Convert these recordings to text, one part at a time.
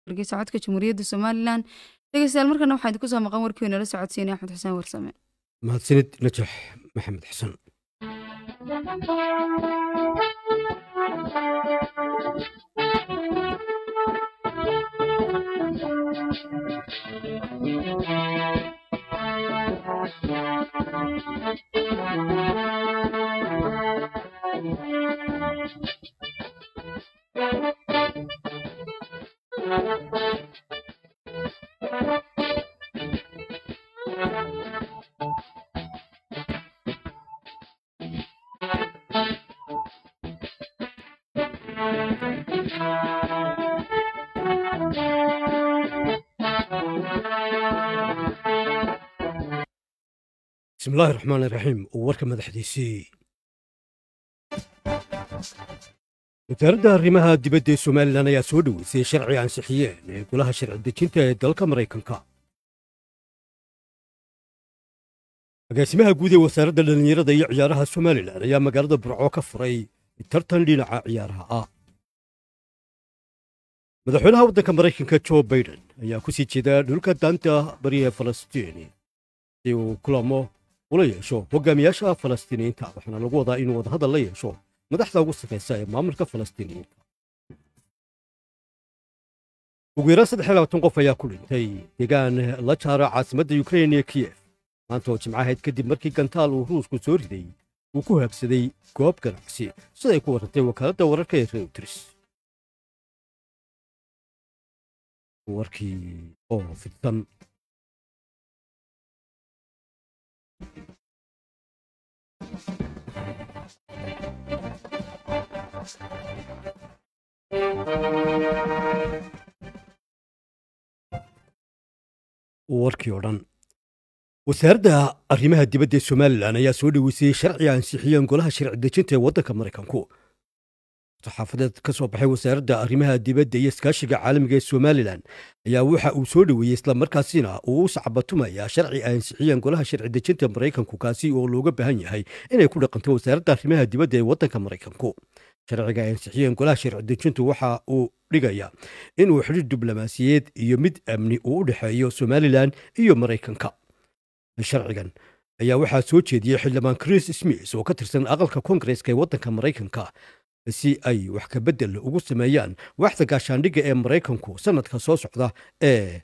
hargeysa codka jamhuuriyadda somalilan dhegeystayaal markana waxaa idinku soo maqan warkii nala socodsiinaya axmed xuseen warsame mahadsanid najax maxamed xasan bismi illaahi raxmaan iraxiim oo warka madaxdiisii wasaaradda arrimaha dibadda ee somalilan ayaa soo dhoweysay sharci ansixiyeen ee golaha sharci dejinta ee dalka maraykanka agaasimaha guud ee wasaaradda dhallinyarada iyo ciyaaraha somalilan ayaa magaalada burco ka furay tartan dhinaca ciyaaraha ah madaxweynaha waddanka maraykanka jo baiden ayaa ku sii jeeda dhulka daanta bariyaha falastiin si uu kulamo ula yeesho hogaamiyaasha falastiiniyiinta waxaana lagu wadaa inuu wadahadal la yeesho madaxda ugu sarraysa ee maamulka falastiiniyiinta ugu yaraan saddex iyo labaatan qof ayaa ku dhintay deegaan la jaara caasimadda yukrain iyo kiyef maanta oo jimcahayd kadib markii gantaal uu ruusku soo riday uu ku haabsaday goob ganacsi siday ku warrantay wakaaladda wararka ee reuters warkii oo fidsan warkii oo dhan wasaaradda arrimaha dibadda ee somalilan ayaa soo dhoweysay sharci ansixiyeen golaha sharci dejinta ee waddanka maraykanku saxaafadeed ka soo baxay wasaaradda arrimaha dibadda iyo iskaashiga caalamiga ee somalilan ayaa waxa uu soo dhoweeyey islamarkaasina uu u sacbatumayaa sharci ay ansixiyeen golaha sharci dejinta maraykanku kaasi oo looga baahan yahay inay ku dhaqanto wasaaradda arrimaha dibadda ee waddanka maraykanku sharciga ay ansixiyeen golaha sharci dejintu waxa uu dhigaya inuu xidhiir diblomaasiyeed iyo mid amni uu u dhexeeyo somalilan iyo maraykanka sharcigan ayaa waxaa soo jeediyey xildhibaan chris smith oo ka tirsan aqalka koongareska ee waddanka maraykanka si ay wax ka beddel ugu sameeyaan waaxda gaashaandhigga ee maraykanku sannadka soo socda ee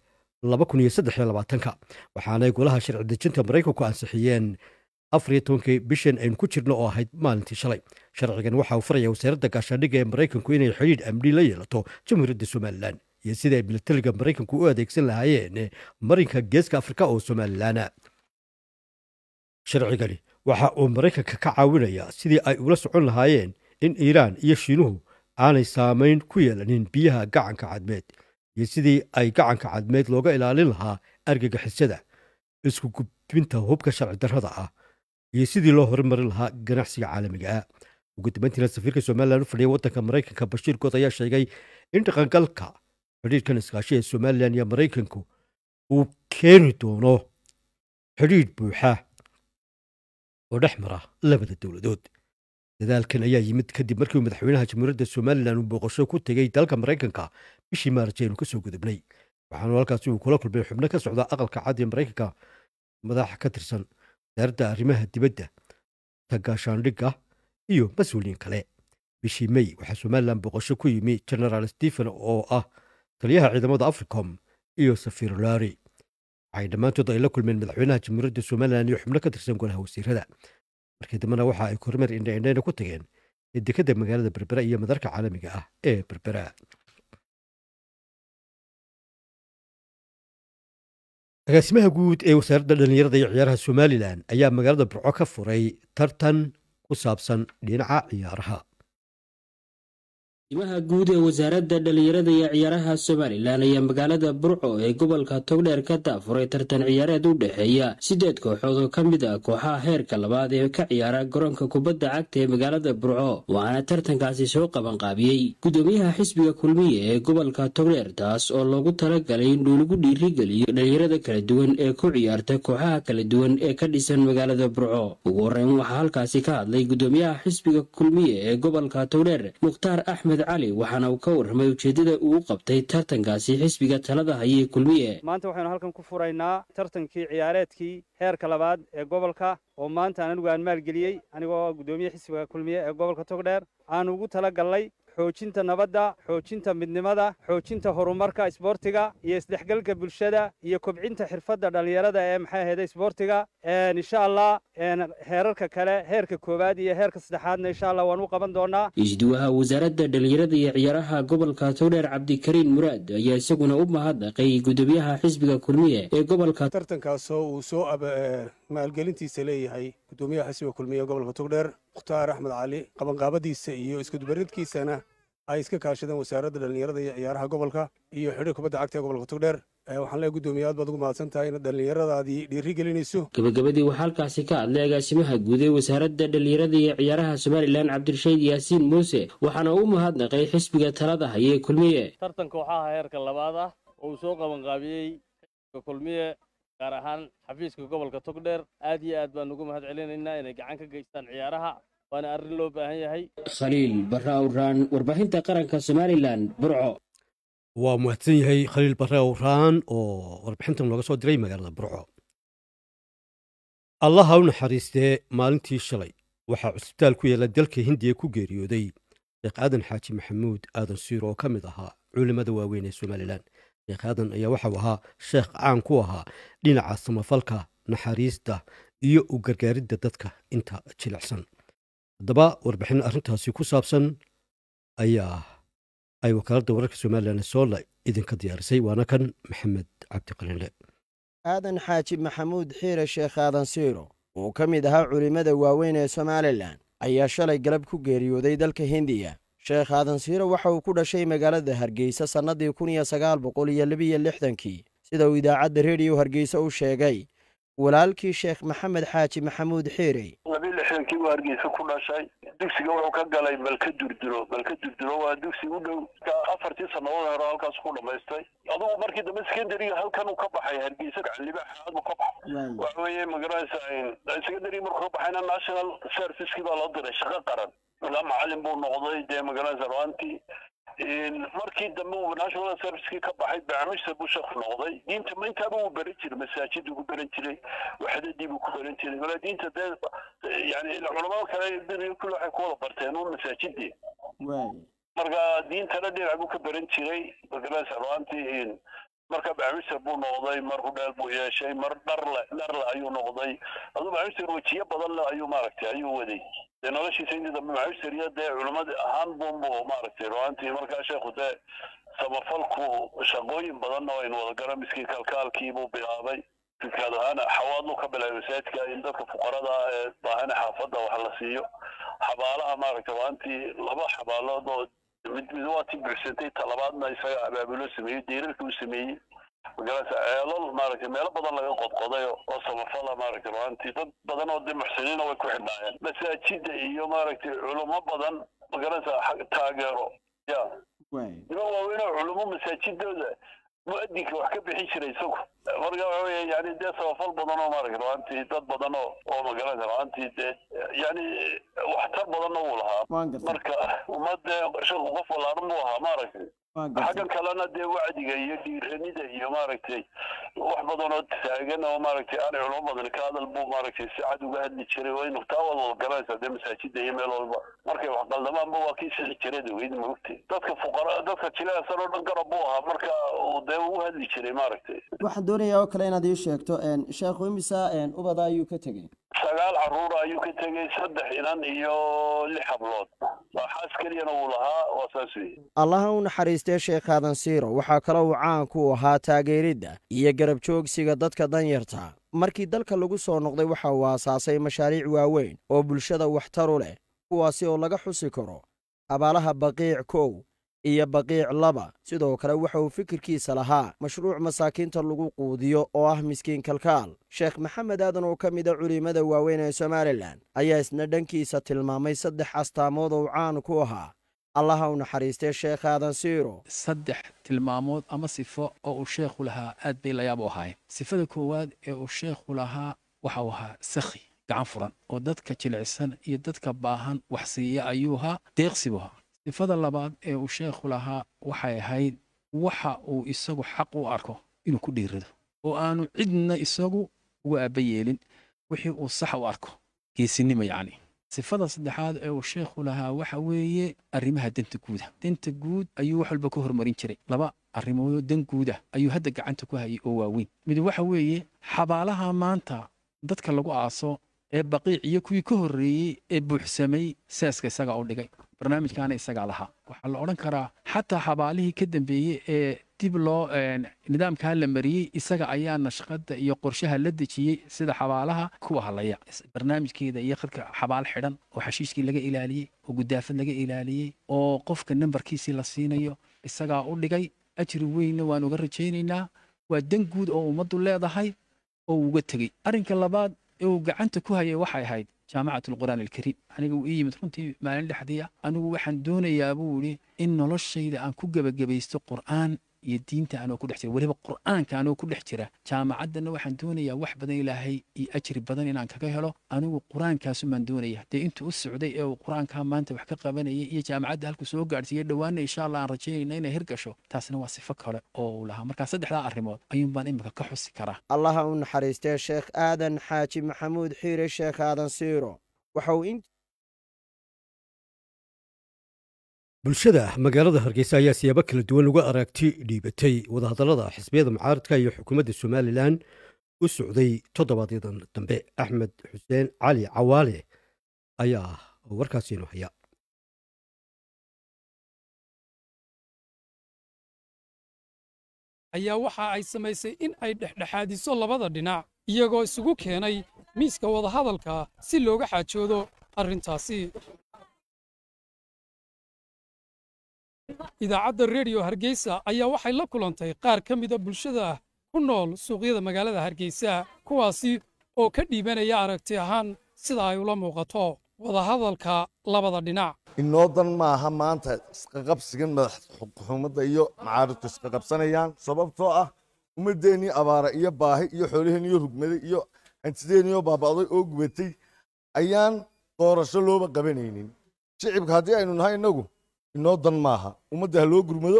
waxaanay golaha sharci dejinta maraykanku ansixiyeen afariyo tobankii bishan aynu ku jirno oo ahayd maalintii shalay sharcigan waxa uu faraya wasaaradda gaashaandhigga ee maraykanku inay xidhiidh amni la yeelato jamhuuriyadda somalilan iyo sida ay milatariga maraykanku u adeegsan lahaayeen marinka geeska afrika oo somalilana sharcigani waxa uu maraykanka ka caawinayaa sidii ay ula socon lahaayeen in iiraan iyo shiinuhu aanay saamayn ku yeelanin biyaha gacanka cadmeed iyo sidii ay gacanka cadmeed looga ilaalin lahaa argagixisada isku gudbinta hubka sharci darrada ah iyo sidii loo horumarin lahaa ganacsiga caalamiga ah ugu dambayntiina safiirka somalilan u fadhiya waddanka maraykanka bashiir good ayaa sheegay in dhaqangalka xidhiidhkan iskaashi ee somalilan iyo maraykanku uu keeni doono xidhiidh buuxa oo dhex mara labada dowladood dadaalkan ayaa yimid kadib markii madaxweynaha jamhuuriyadda somalilan uu booqasho ku tegey dalka maraykanka bishii maaraj aynu ka soo gudubnay waxaanu halkaasi uu kula kulmay xubno ka socda aqalka cad ee maraykanka madax ka tirsan wasaaradda arrimaha dibadda tagaashaandhigga iyo mas-uuliyiin kale bishii mey waxaa somalilan booqasho ku yimi genaraal stephen oo ah taliyaha ciidamada africom iyo safiir lari waxay dhammaantood ay la kulmeen madaxweynaha jamhuuriyadda somalilan iyo xubno ka tirsan golaha wasiirada markii dambena waxa ay kormeer indhaindhayna ku tageen ee dekadda magaalada berbera iyo madarka caalamiga ah ee berbera agaasimaha guud ee wasaaradda dhallinyarada iyo ciyaaraha somalilan ayaa magaalada burco ka furay tartan ku saabsan dhinaca ciyaaraha imaha guud ee wasaaradda dhallinyarada iyo ciyaaraha somalilan ayaa magaalada burco ee gobolka togdheer ka daafuray tartan ciyaareed u dhexeeya siddeed kooxood oo ka mid ah kooxaha heerka labaad ee ka ciyaara garoonka kubadda cagta ee magaalada burco waxaana tartankaasi soo qabanqaabiyey gudoomiyaha xisbiga kulmiye ee gobolka togdheer taas oo loogu talagalay in lagu dhiirigeliyo dhallinyarada kala duwan ee ku ciyaarta kooxaha kala duwan ee ka dhisan magaalada burco ugu horreyn waxaa halkaasi ka hadlay gudoomiyaha xisbiga kulmiye ee gobolka togdheer mukhtaar axmed maxamed cali waxaana uu ka warramay ujeeddada uu qabtay tartankaasi xisbiga talada hayee kulmiye maanta waxaynu halkan ku furaynaa tartankii ciyaareedkii heerka labaad ee gobolka oo maanta anigu aan maalgeliyey anigoo guddoomiye xisbiga kulmiye ee gobolka togdheer aan ugu tala gallay xoojinta nabadda xoojinta midnimada xoojinta horumarka isboortiga iyo isdhexgalka bulshada iyo kobcinta xirfadda dhallinyarada ee maxay ahayda isboortiga insha allah heerarka kale heerka koowaad iyo heerka saddexaadna insha allah waan u qaban doonaa isduwaha wasaaradda dhallinyarada iyo ciyaaraha gobolka togdheer cabdikariin muraad ayaa isaguna u mahadnaqay guddoomiyaha xisbiga kulmiye ee gobolka tartankaasoo uu soo maalgelintiisa leeyahay guddoomiyaha xisbiga kulmiye ee gobolka togdheer mukhtaar axmed cali qabanqaabadiisa iyo iskudubaridkiisana ay iska kaashadeen wasaaradda dhallinyarada iyo ciyaaraha gobolka iyo xidhiir kubadda cagta ee gobolka togdheer waxaan leeyahay guddoomiye aad baad ugu mahadsan tahay inaad dhallinyaradaadii dhiiri gelinayso gabagabadii waxaa halkaasi ka hadlay agaasimaha guud ee wasaaradda dhallinyarada iyo ciyaaraha somalilan cabdirashiid yaasiin muuse waxaana u mahadnaqay xisbiga talada hayee kulmiye tartanka waxaa ahaa heerka labaad ah oo uu soo qabanqaabiyey xisbiga kulmiye gaar ahaan xafiiska gobolka togdheer aad iyo aad baan ugu mahad celinaynaa inay gacan ka geystaan ciyaaraha waana arrin loo baahan yahay khaliil barra awraan warbaahinta qaranka somalilan burco waa mahadsan yahay khaliil barre awraan oo warbixintan looga soo diray magaalada burco allaha u naxariistee maalintii shalay waxaa cusbitaal ku yaalla dalka hindiya ku geeriyooday sheekh aadan xaaji maxamuud aadan siir oo ka mid ahaa culimmada waaweyn ee somalilan sheekh aadan ayaa waxau ahaa sheekh caan ku ahaa dhinaca samafalka naxariista iyo u gargaaridda dadka inta jilicsan haddaba warbixin arrintaasi ku saabsan ayaa ay wakaaladda wararka somalilan soola idinka diyaarisay waana kan maxamed cabdiqalinle aadan xaaji maxamuud xiire sheekh aadan siiro oo ka mid ahaa culimmada waaweyn ee somalilan ayaa shalay galab ku geeriyooday dalka hindiya sheekh aadan siiro waxa uu ku dhashay magaalada hargeysa sannadii kun iyo sagaal boqol iyo labiyo lixdankii sida uu idaacadda rediyo hargeysa u sheegay walaalkii sheekh maxamed xaaji maxamuud xiirey labi lixdankii buu hargeysa ku dhashay dugsiga wuxuu ka galay malka durduro malka durduro waa dugsi u dhow afartii sannadood hore halkaas ku dhamaystay adugu markii dambe secondariga halkan uu ka baxay hargeysa gacalibaaxaad buu ka baxay waxa weeye magaranaysa secondary markuu ka baxayna national servicekii baa loo diray shaqo qaran ilaa macalin buu noqday dee magaranaysa ruantii markii dambe uu national servicekii ka baxay barnaamijta buu sheekh noqday diinta ma intaaba uu baran jiray masaajid uu ku baran jiray waxdadii buu ku baran jiray mala diinta dee yani culamada kale beriga kule waxay ku wada barteen uun masaajidii marka diintana dhinac buu ka baran jiray magarasa ruantii marka barnaamijta buu noqday mar hudheel buu yeeshay mar dharle dharle ayuu noqday aduu barnaamijta wajiyo badan le ayuu maaragtay ayuu waday dee noloshiisa intii dambe macawisariya dee culimmada ahaan bunbu maaragtay ruantii markaa sheekhu dee samafalku shaqooyin badanna waynu wada garan miskii kalkaalkii buu bilaabay fikad ahaan xawaadlu ka bilaabay masaajidka in dadka fuqarada ee baahana xaafadda wax la siiyo xabaalaha maaragtay ruantii laba xabaalood oo mid mid waa tii buuxsantay talabaadna isaga abaabulo sameeyey deerarka uu sameeyey magarasa ceelal maaragtay meelo badan laga qodqoday oo samafala maaragtay ruantii dad badan oo dee muxsiniina way ku xidhnaayeen masaajida iyo maaragtay culummo badan magarasa taageero ya niman waaweyn oo culummo masaajidooda mu'adinka wax ka bixin jiray isagu marka waxa weeye yani dee samafal badan oo maaragtay ruantii dad badan oo oo magarasa ruantii dee yani waxtar badanna wuu lahaa marka ummadee sheekhu qof walaaran buu ahaa maaragtay xaggan kalena dee wacdiga iyo dhiiranida iyo maaragtay wax badan oo taagan oo maaragtay aanay culamo badan ka hadal buu maaragtay si cad uga hadli jiray waa inu taa wada wada garanaysaa dee masaajida iyo meel walba markay wax qaldamaanba waa kii sixi jiray daweyd maogtay dadka fuqara dadka jileesan oo dhan garab buu ahaa marka dee ugu hadli jiray maaragtay waxaan doonayaa oo kale inaad ii sheegto sheekhu imisa ubada ayuu ka tegey sagaal caruura ayuu ka tegey saddex inan iyo lix hablood waa xaas keliyana wuu lahaa waa saas weeye allaha u naxariistee sheekh aadan siiro waxaa kaloo uu caan ku ahaa taageeridda iyo garab joogsiga dadka danyarta markii dalka lagu soo noqday waxa uu aasaasay mashaariic waaweyn oo bulshada waxtaru leh kuwaasi oo laga xusi karo abaalaha baqiic kow iyo baqiic laba sidoo kale waxa uu fikirkiisa lahaa mashruuc masaakiinta lagu quudiyo oo ah miskiin kalkaal sheekh maxamed aadan oo ka mid a culimmada waaweyn ee somalilan ayaa isna dhankiisa tilmaamay saddex astaamood oo caan ku ahaa allaha u naxariistee sheekh aadan siiro saddex tilmaamood ama sifo oo uu sheekhu lahaa aad bay layaab u ahaayeen sifada koowaad ee uu sheekhu lahaa waxa uu ahaa sakhi gacan furan oo dadka jilicsan iyo dadka baahan wax siiya ayuu ahaa deeqsi buu ahaa sifada labaad ee uu sheekhu lahaa waxay ahayd waxa uu isagu xaq u arko inuu ku dhiirado oo aanu cidna isagu uga aaba yeelin wixii uu sax u arko geesinimo yacni sifada saddexaad ee uu sheekhu lahaa waxa weeye arrimaha danta guuda danta guud ayuu wax walba ka hormarin jiray laba arrimoodoo dan guud ah ayuu hadda gacanta ku hayay oo waaweyn mid waxa weeye xabaalaha maanta dadka lagu aaso ee baqiic iyo kuwii ka horreeyey ee buuxsamay seeska isagaa u dhigay barnaamijkaana isagaa lahaa waxaa la odhan karaa xataa xabaalihii ka dambeeyey ee dib loo nidaamkaa la mariyey isaga ayaa nashqada iyo qorshaha la dejiyey sida xabaalaha kuwa halaya barnaamijkeeda iyo khadka xabaal xidhan oo xashiishkii laga ilaaliyey oo gudaafad laga ilaaliyey oo qofka nambarkiisii la siinayo isagaa u dhigay ajri weynna waan uga rajaynaynaa waa dan guud oo ummaddu leedahay oo uga tegey arrinka labaad ee uu gacanta ku hayay waxay ahayd jaamacat alqur'aan alkariim aniga uu ii yimid runtii maalin dhexdiya anigu waxaan doonayaa buu yidhi in noloshayda aan ku gebagabaysto qur'aan iyo diinta anoo ku dhex jira weliba qur'aanka anoo ku dhex jira jaamacaddana waxaan doonayaa wax badan ilaahay iyo ajri badan inaan kaga helo anigu qur'aankaasun doonaya dee intuu u socday ee uu qur'aankaa maanta wax ka qabanayay iyo jaamacadda halku soo gaadhsiiyey dhowaana insha allah aan rajaynayna inay hirgasho taasna waa sifo kale oo uu lahaa markaa saddexdaa arrimood ayuun baan imika ka xusi karaa allaha u naxariistee sheekh aadan xaaji maxamuud xiire sheekh aadan siiro waxa uu in bulshada magaalada hargeysa ayaa siyaabo kala duwan uga aragti dhiibatay wadahadallada xisbiyada mucaaradka iyo xukuumadda somalilan u socday toddobaadyada dambe axmed xuseen cali cawaale ayaa warkaasiinu haya ayaa waxa ay samaysay in ay dhexdhexaadiso labada dhinac iyagoo isugu keenay miiska wadahadalka si looga xaajoodo arrintaasi idaacadda rediyo hargeysa ayaa waxay la kulantay qaar ka mida bulshada ku nool suuqyada magaalada hargeysa kuwaasi oo ka dhiibanaya aragti ahaan sida ay ula muuqato wadahadalka labada dhinac inoo dan maaha maanta isqaqabsigan madax xukuumadda iyo macaaridku isqaqabsanayaan sababtoo ah ummaddeennii abaara iyo baahi iyo xoolaheenniyo rugmaday iyo hantideenniyoo baaba'day oo gubatay ayaan doorasho looba qabanaynin shicibka haddii aynu nahay innagu inoo dan maaha ummadda ha loo gurmado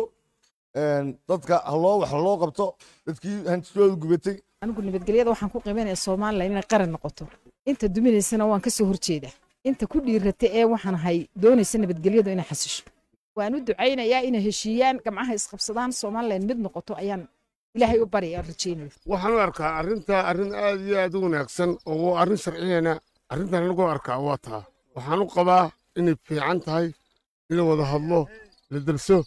dadka haloo wax loo qabto dadkii hantidooda gubatay anigu nabadgelyada waxaan ku qiimaynaya somalilan inay qaran noqoto inta duminaysana waan ka soo horjeeda inta ku dhiirata ee waxaan ahay doonaysa nabadgelyadu inay xasisho waan u ducaynayaa inay heshiiyaan gamcaha isqabsadaan somalilan mid noqoto ayaan ilaahay u barya aan rajaynaya waxaan u arkaa arrintaa arrin aad iyo aad u wanaagsan oo arrin sharciyana arrintan anigoo arkaa waa taa waxaan u qabaa inay fiican tahay in la wada hadlo la darso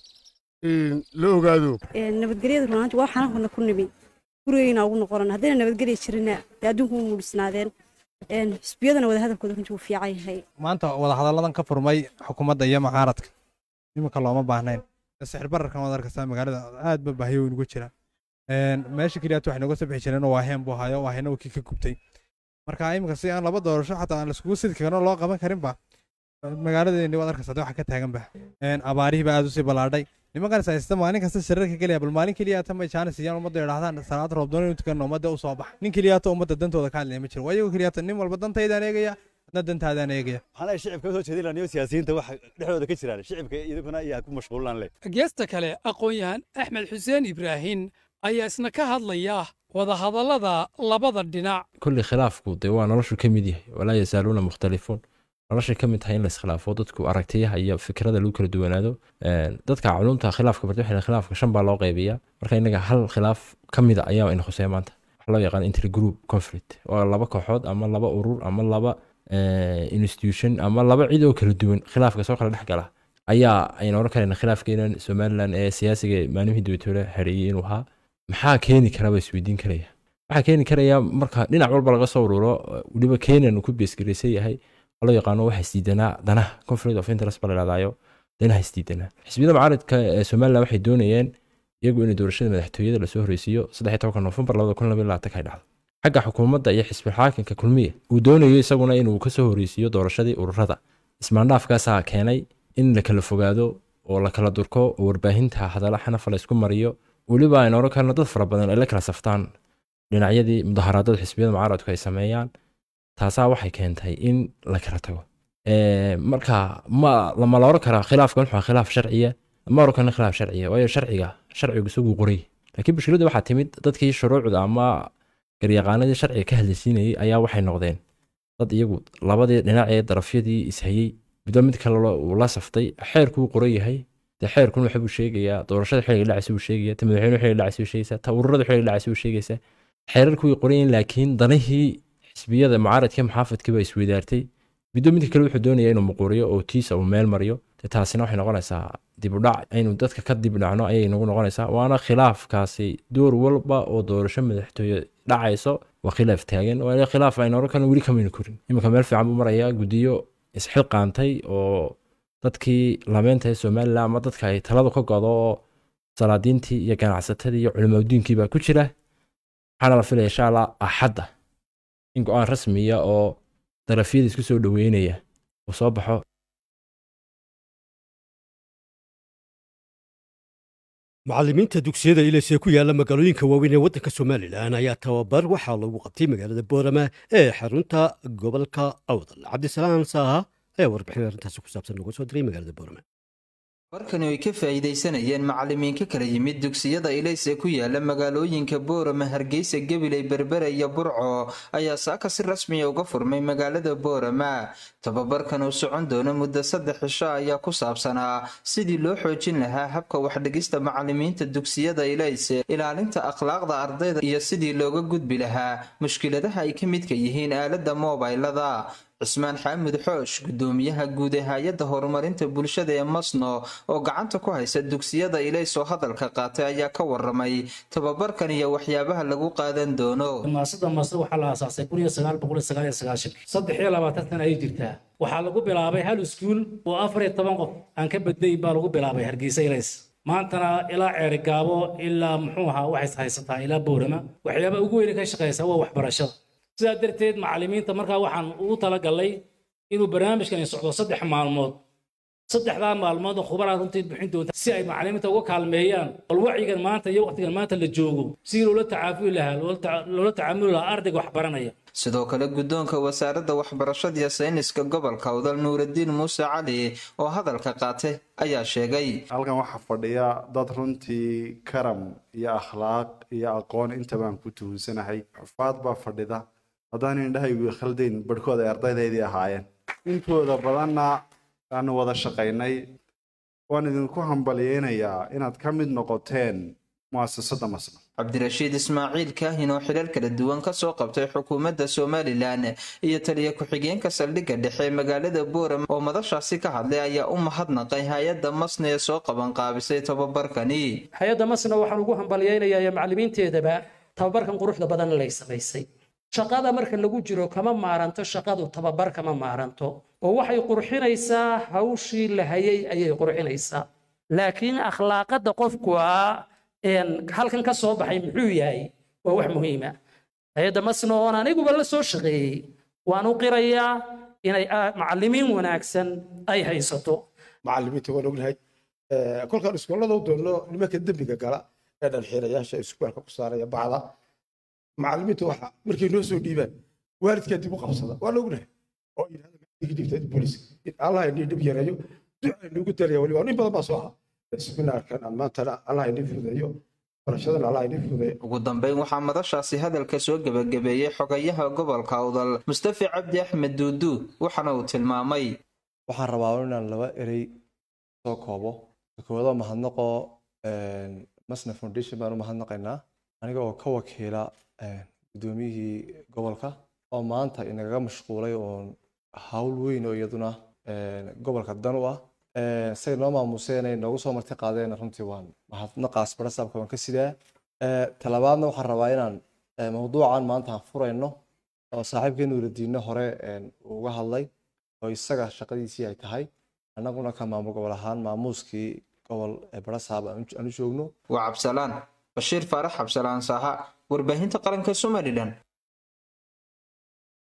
la ogaado nabadgelyada runaanti waa xanaankoodna ku nimi gurigayna ugu noqonan haddayna nabadgelya jirina dee adduunku u muudhisnaadeen xisbiyadana wada hadalkooda runtii wuu fiican yahay maanta wadahadalladan ka furmay xukuumadda iyo mucaaradka iminka looma baahnayn sixir bararkan waad arkaysaa magaalada aad ba baahiyo weyn uga jira meesha keliyaat waxay nooga soo bixi jireen waaheen buu hayo waahena kii ka gubtay marka iminka si aan laba doorasho xataa aan laiskugu sidi karin loo qaban karinba magaaladeeni waad arkaysaa waxa ka taaganba abaarihii baa aad usii ballaadhay nimankan haysta maalin kasta shirarka keliya bal maalin keliya ta may jaanis siiyaan ummadda idhahdaan salaad roobdoon inuu tukan ummadda u soo bax nin keliyaata ummadda dantooda ka hadlaya ma jiro waa iyagoo keliyaata nin walba dantaydaan eegaya adna dantaadaan eegaya waxaan ay shicibka soo jeedin lahaa siyaasiyiinta waxa dhexdooda ka jiraan shicibka idinkuna iyaa ku mashquulan leh geesta kale aqoon-yahan axmed xuseen ibraahin ayaa isna ka hadlaya wadahadallada labada dhinac kulli khilaafku dee waa noloshu ka mid yahay walaa yazaaluuna mukhtalifuun noloshay ka mid tahay in la iskhilaafo dadku aragtiyaha iyo fikrada lagu kala duwanaado dadka culumta khilaafka barta waxay khilaafka shan baa loo qaybiyaa marka innaga hal khilaaf ka mida ayaa ina khuseeya maanta waxaa loo yaqaan intergroup conflict waa laba kooxood ama laba urur ama laba institution ama laba cid oo kala duwan khilaafka soo kala dhex gala ayaa ayna oran karayna khilaafkeenan somalilan ee siyaasiga maalmihii dibatoole hareeyey inuu ahaa maxaa keeni kara baa isweydiin karaya waxaa keeni karaya marka dhinac walba laga soo ururo weliba kenyan uu ku beesgaraysan yahay loo yaqaano waxa isdiidanaa danaha conflict of interest baa la dhahdayo danaha isdiidanaa xisbiyada mucaaradka ee somaliland waxay doonayeen iyagu in doorashada madaxtooyada lasoo horeysiiyo saddex tobanka noofembar labada kun labaiyo labaatanka ay dhacdo xagga xukuumadda iyo xisbi xaakinka kulmiya uu doonayo isaguna inuu kasoo horeysiiyo doorashadii ururada ismaandhaafkaasaa keenay in la kala fogaado oo la kala durko oo warbaahinta hadalla xanafa la isku mariyo weliba aynu oran karno dad fara badan ay la kala saftaan dhinacyadii mudaharaadada xisbiyada mucaaradku ay sameeyaan taasaa waxay keentay in la kala tago Ee, marka ma lama la oran karaa khilaafkan wuxuu ahaa khilaaf sharciya ma oran karna khilaaf sharciya waayo sharciga sharcigu isagu qoray laakiin mushkiladda waxaa timid dadkii shuruucda ama garyaqaanadii sharciga ka hadlaysiinayay ayaa waxay noqdeen dad iyagu labadii dhinac ee darafyadii ishayey midba mid kale lo- uu la saftay xeerkuu qoran yahay dee xeerkun waxa buu sheegayaa doorashada xilliga dhacaysa buu sheegaya ta madaxweynuhu xilliga dhacaysa buu sheegaysaa ta ururada xilliga dhacaysa buu sheegaysaa xeerarku way qoran yihiin laakiin danihii xisbiyada mucaaradka muxaafadkii baa isweydaartay midba midka kale wuxuu doonayaa inuu muquuriyo oo tiisa uu meel mariyo dee taasina waxay noqonaysaa dib u dhac aynu dadka ka dib dhacno ayay nagu noqonaysaa waana khilaafkaasi door walba oo doorasho madaxtooye dhacayso waa khilaaf taagan waa khilaaf aynu oran karno weli kamaynu korin iminka meel fiican buu marayaa guddiyo isxilqaantay oo dadkii lameynta ee somalilan ama dadka ay taladu ka godo oo salaadiintii iyo ganacsatadii iyo culimadiinkii baa ku jira waxaana la filaya insha allah axadda in go-aan rasmiya oo darafyada isku soo dhoweynaya uu soo baxo macallimiinta dugsiyada ilis ee ku yaala magaalooyinka waaweyn ee waddanka somalilan ayaa tababar waxaa lagu qabtay magaalada boorama ee xarunta gobolka awdal cabdisalaam saaha ayaa warbixin arrintaasi ku saabsan nooga soo diray magaalada boorama warkani ay ka faa'iidaysanayeen macallimiin ka kala yimid dugsiyada ilays ee ku yaala magaalooyinka boorama hargeysa gabiley berbere iyo burco ayaa saaka si rasmiya uga furmay magaalada boorama tababarkan uu socon doono muddo saddex cisho ayaa ku saabsanaa sidii loo xoojin lahaa habka waxdhigista macallimiinta dugsiyada ilays ilaalinta akhlaaqda ardayda iyo sidii looga gudbi lahaa mushkiladaha ay ka midka yihiin aaladda moobaylada cismaan xaamud xoosh gudoomiyaha guud ee hay-adda horumarinta bulshada ee masno oo gacanta ku haysa dugsiyada ilays oo hadalka qaatay ayaa ka waramay tababarkan iyo waxyaabaha lagu qaadan doono maasada masno waxaa la aasaasay kun iyo sagaal boqol iyo sagaal iyo sagaashan saddex iyo labaatan sana ayay jirtaa waxaa lagu bilaabay hal iskuul oo afar iyo toban qof aan ka badnayn baa lagu bilaabay hargeysa ilays maantana ilaa ceerigaabo ilaa muxuu ahaa waxay haysataa ilaa boorama waxyaabaha ugu weyne ka shaqeysa waa waxbarashada sidaa darteed macallimiinta markaa waxaan ugu talagalnay inuu barnaamijkani socdo saddex maalmood saddexdaa maalmood oo khubaraa runtii bixin doonta si ay macallimiinta uga kaalmeeyaan bal wacyigan maanta iyo waqtigan maanta la joogo si loola tacaafuli lahaa loola tacaamuli lahaa ardayga wax baranaya sidoo kale guddoonka wasaaradda waxbarashada iyo sayniska gobolka udal nuuraddiin muuse cali oo hadalka qaatay ayaa sheegay halkan waxaa fadhiya dad runtii karam iyo akhlaaq iyo aqoon intabaan ku tuhunsanahay xufaad baa fadhida haddaan indhahaygu khaldayn barhkood ay ardaydaydii ahaayeen intooda badanna aanu wada shaqaynay waan idinku hambalyeynayaa inaad ka mid noqoteen mu'asasada masna cabdirashiid ismaaciil kaahin oo xilal kala duwan kasoo qabtay xukuumadda somalilan iyo taliya ku-xigeenka saldhigga dhexe ee magaalada boorama oo madashaasi ka hadlay ayaa u mahadnaqay hay-adda masna ee soo qabanqaabisay tababarkani hay-adda masna waxaan ugu hambalyeynayaa iyo macallimiinteedaba tababarkan quruxda badan lay samaysay shaqada marka lagu jiro kama maaranto shaqadu tababar kama maaranto oo waxay qurxinaysaa hawshii la hayay ayay qurxinaysaa laakiin akhlaaqada qofku ah halkan ka soo baxay muxuu yahay waa wax muhiima hay-adda masno oon aniguba la soo shaqeeyey waan u qirayaa inay macallimiin wanaagsan ay haysato macallimiinta waan ognahay kolkaan iskoolada u doonno nimanka dembiga gala ee dhalxiirayaasha iskuulka ku saaraya bacda macallimiinta waxa markay noo soo dhiibaan waalidkaa dib u qabsada waan ognahay oo yidhahda booliska in allah inii dhib yareeyo duca inugu daraya weliba in badan baa soo aha seminaarkan maantana allah inii fududeeyo barashadana allah inii fududeeyo ugu dambeyn waxaa madashaasi hadalka soo gebagabeeyey xogayaha gobolka udal mustafi cabdi axmed duuduud waxaana uu tilmaamay waxaan rabaa inaan laba erey soo koobo koowado mahadnaqoo masna foundation baan u mahadnaqaynaa aniga oo ka wakiila gudoomiyihii gobolka oo maanta inagaga mashquulay oon hawl weyn oo iyaduna gobolka dan u ah say noo maamuseen ay noogu soo marti qaadeen runtii waan mahadnaqaas barasaabka waan ka sidaa talabaadna waxaan rabaa inaan mawduucan maanta aan furayno oo saaxiibkeen nuuradiinno hore uga hadlay oo isaga shaqadiisii ay tahay annaguna ka maamul gobol ahaan maamuuskii gobol barasaab aan u joogno waa cabsalaan bashiir faarax cabsalaan saaha warbaahinta qaranka somalilan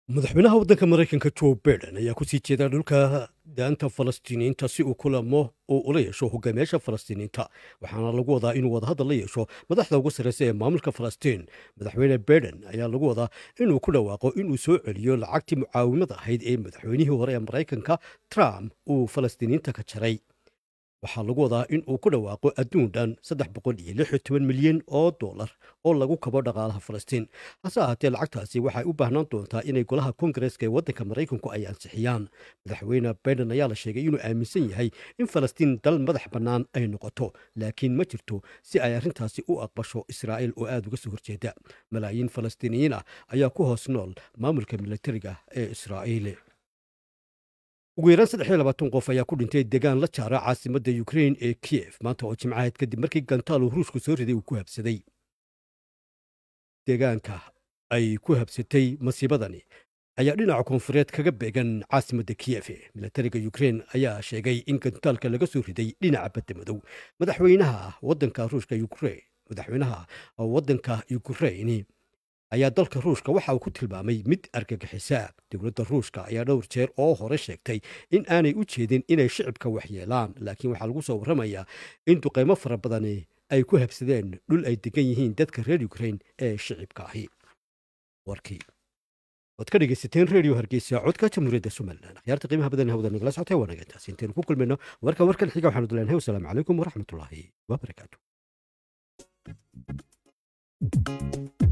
madaxweynaha waddanka maraykanka joe biden ayaa kusii jeeda dhulka daanta falastiiniyiinta si uu kulamo uu ula yeesho hogaamiyaasha falastiiniyiinta waxaana lagu wadaa inuu wadahadal la yeesho madaxda ugu sarreysa ee maamulka falastiin madaxweyne biden ayaa lagu wadaa inuu ku dhawaaqo inuu soo celiyo lacagtii mucaawimada ahayd ee madaxweynihii hore ee maraykanka trump uu falastiiniyiinta ka jaray waxaa lagu wadaa in uu ku dhawaaqo adduun dhan saddex boqol iyo lix iyo toban milyan oo dollar oo lagu kabo dhaqaalaha falastiin hase ahaatee lacagtaasi waxay u baahnaan doontaa inay golaha koongareeska ee waddanka maraykanku ay ansixiyaan madaxweyne biden ayaa la sheegay inuu aaminsan yahay in falastiin dal madax bannaan ay noqoto laakiin ma jirto si ay arrintaasi u aqbasho israa'iil oo aada uga soo horjeeda malaayiin falastiiniyiin ah ayaa ku hoos nool maamulka militariga ee israa'iil ugu yaraan saddex iyo labaatan qof ayaa ku dhintay degaan la jaara caasimadda ukrein ee kiyef maanta oo jimcaheed kadib markii gantaalu ruushku soo riday uu ku habsaday deegaanka ay ku habsatay masiibadani ayaa dhinaca koonfureed kaga beegan caasimadda kiyef milatariga ukrein ayaa sheegay in gantaalka laga soo riday dhinaca badda madow madaxweynaha waddanka ruushka ukrein madaxweynaha waddanka ukrein ayaa dalka ruushka waxa uu ku tilmaamay mid argagixisa dowladda ruushka ayaa dhowr jeer oo hore sheegtay in aanay u jeedin inay shicibka waxyeelaan laakiin waxaa lagu soo warramayaa in duqaymo fara badani ay ku habsadeen dhul ay degan yihiin dadka reer ukrein ee shicibka ahi warkii waad ka dhegaysateen redio hargeysa codka jamhuuriyadda somalilan akhyaarta qiimaha badan hawada nagala socotay waa naga intaasi intaynu ku kulmayno warka warkan xiga waxaanu dileenahay wasalaamu calaykum waraxmatullaahi wabarakaatu